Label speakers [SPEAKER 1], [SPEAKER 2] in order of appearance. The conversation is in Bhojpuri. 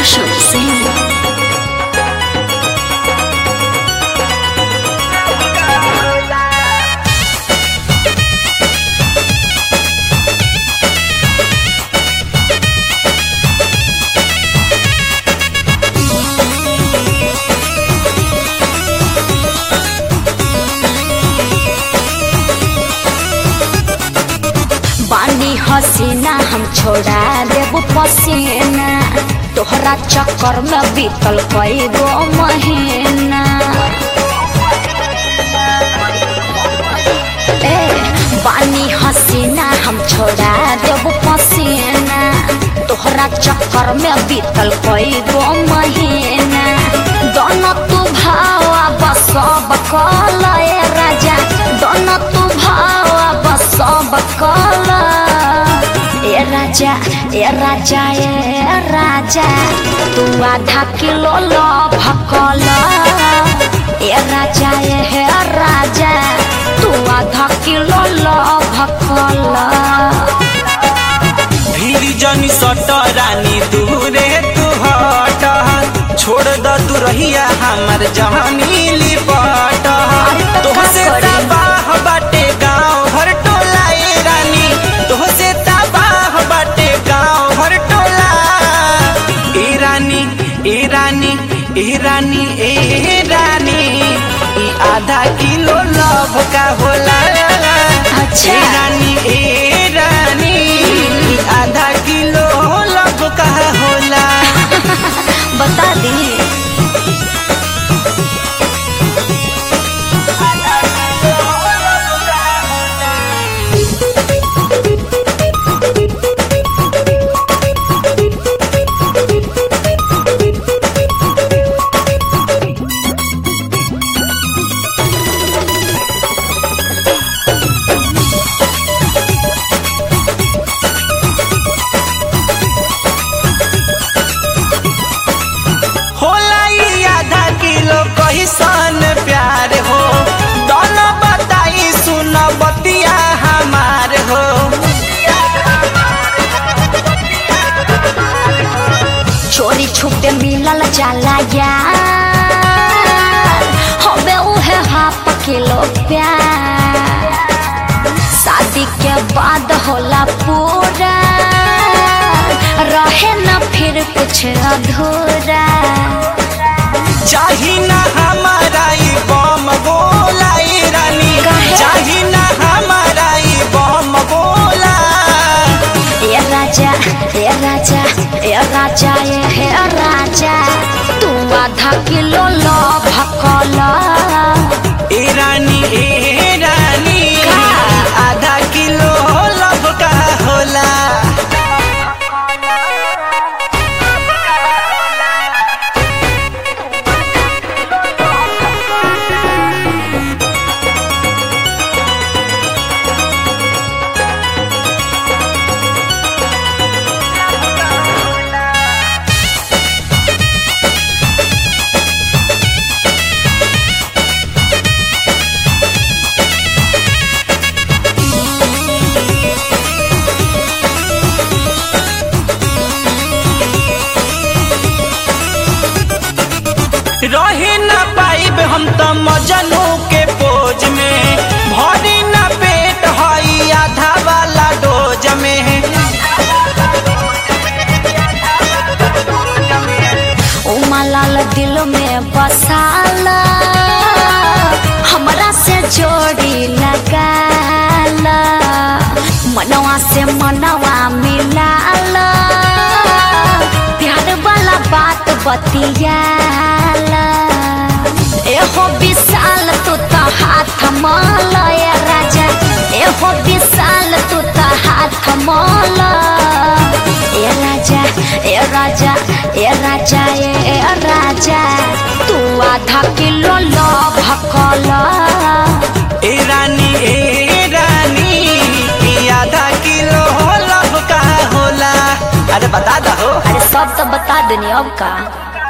[SPEAKER 1] Roshan Singh. बानी हसीना हम छोड़ा देब पसीना तोहरा चक्कर में बीतल कई गो महीना ए बानी हसीना हम छोड़ा देब पसीना तोहरा चक्कर में बीतल कई गो महीना दोनों तू भावा बसब कल ए राजा दोनों तू भावा बसब कल ए राजा ए राजा ए राजा तू आधा किलो लो भकल ए राजा ए राजा तू आधा किलो लो भकल
[SPEAKER 2] भीड़ जनी सट रानी दूरे तू हट छोड़ द तू रहिया हमर जवानी लिपट
[SPEAKER 1] अरे तो का
[SPEAKER 2] तोहसे
[SPEAKER 1] करी?
[SPEAKER 2] तबाह बाटे गाँव भर टोला ए रानी तोहसे तबाह बाटे गाँव भर टोला ए रानी ए रानी ए रानी ए रानी ई आधा किलो लव का होला
[SPEAKER 1] अच्छा।
[SPEAKER 2] ए रानी ए रानी ई आधा किलो लव का होला
[SPEAKER 1] बता दी
[SPEAKER 2] होला ई आधा किलो कैसन प्यार हो दोनों बताई सुन बतिया हमार हो
[SPEAKER 1] चोरी छुपे मिलल जाला यार हवे उहे हाफ किलो प्यार शादी के बाद होला पूरा रहे न फिर कुछ अधूरा
[SPEAKER 2] चाही ना हमारा ई बम गोला ई रानी
[SPEAKER 1] काहे?
[SPEAKER 2] चाही ना हमारा ई बम गोला
[SPEAKER 1] ए राजा ए राजा ए राजा ए हे राजा तू आधा किलो लो भकल
[SPEAKER 2] ए रानी ए रानी
[SPEAKER 1] का?
[SPEAKER 2] आधा किलो लब का होला रहे न पाइब हम त मजनू के पोज में भरी न पेट हई आधा वाला डोज में
[SPEAKER 1] उमलाल दिल में बसाला हमरा से जोड़ी लगाला मनवा से मनवा मिलाला प्यार वाला बात बतियाला एहो विशाल तू तो हाथ माल ए राजा एहो विशाल तू तो हाथ माल ए राजा ए राजा ए राजा ए राजा तू आधा किलो लो भकल
[SPEAKER 2] ए रानी ए रानी ई आधा किलो लब का होला अरे बता दहो
[SPEAKER 1] अरे सब तो बता देनी अब का